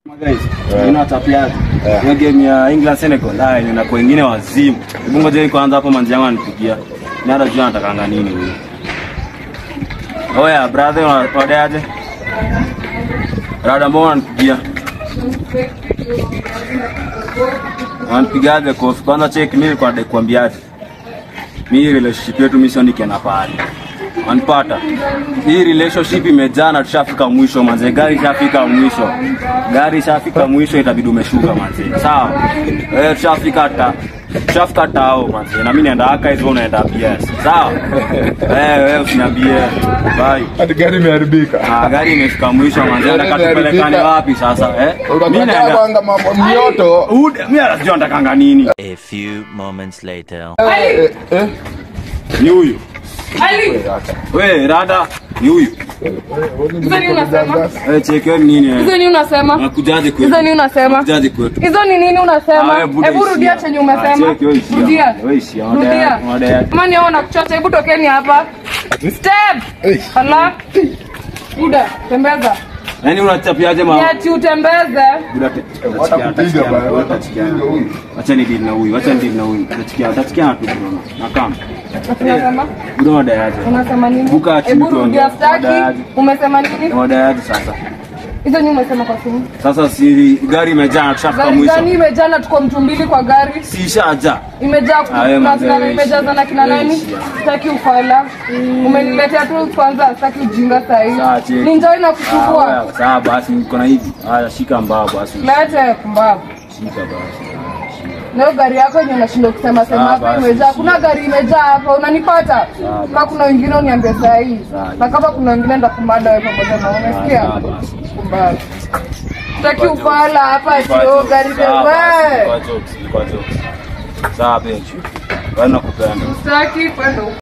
Guys, ina tapiaje? Hiyo game ya England Senegal, ah, ina kwa wengine wazimu. Hebu ngoja kwanza hapo manzi yangu anipigia. Ni hata jua anatakanga nini huyu. Oya, brother, wadaje? Rada mbona anipigia? Wanipigaje kofi? Kwanza check mimi kwa dai kuambiaje. Mimi relationship yetu mimi sio nikienda pale. Wanipata. Hii relationship imejaa na tushafika mwisho manze. Gari ishafika mwisho. Gari ishafika mwisho itabidi umeshuka manze. Sawa. Wewe tushafika ta tushafika tao manze. Na mimi naenda aka hizo unaenda PS. Sawa? Eh, wewe usiniambie. Bye. Hadi gari imeharibika. Ah, gari imefika mwisho manze. Gari Nataka tupelekane imeharibika. wapi sasa? Eh? Mimi Unataka naenda. kwanga mambo mioto. Ude, mimi anajua natakanga nini? A few moments later. Eh, eh, Ni huyu. Ali, We, rada ni huyu. hizo ni unasema? Eh, chekeni nini? eh? Hizo ni unasema? Nakujaje kwetu? Hizo ni unasema? Nakujaje kwetu? Hizo ni nini Ah, unasema? wewe buda Hebu rudia ishia. chenye Ah, umesema. cheki, wewe ishia. Rudia. Wewe ishia, wadai- Rudia. wadai- Kama ni hao nakuchocha, hebu tokeni hapa. Step. Eh. Hala. Buda, tembeza. Yaani unachapiaje Ni ma? ati utembeze. Buda te- Watakupiga utachikia- bwana, utachikia- watakupiga huyu. Acha ni deal na huyu, acha ni deal na huyu. Utachikia, utachikia tu bro. Na kama. Unasema? Buda wadayaje? Unasema nini? Buka chini Hebu rudia tuongee. staki. Wadaaji. Umesema nini? Wadayaje sasa? Hizo ni umesema kwa simu. Sasa si gari imejaa na tushafika Gari gani mwisho. imejaa na tuko mtu mbili kwa gari? Si ishaja. imejaa Ah, wewe kuna mzee, kina wewe imejaza na kina ishia. nani? Wewe ishia. Sitaki ufala. Umeniletea tu kwanza, sitaki ujinga Sawa, sahi. cheki. Ninjoi na Ah, kuchukua. wewe, Sawa basi niko na hivi. Haya shika mbao basi. Lete kumbavu. Shika basi. Leo gari yako yenye unashindwa kusema sema Sawa, hapa basi, imejaa. ishia. Kuna gari imejaa hapa, unanipata? Sawa, Kama kuna wengine uniambie sahi. Sawa. Na kama kuna wengine ndakumada wewe pamoja na umesikia? Sawa, basi. Kumbavu. Sitaki ufala hapa Ilikuwa sio jokes. gari Sawa, basi, wewe. ilikuwa jokes, ilikuwa jokes. Sawa benchi. Wewe nakupenda. Sitaki kwenda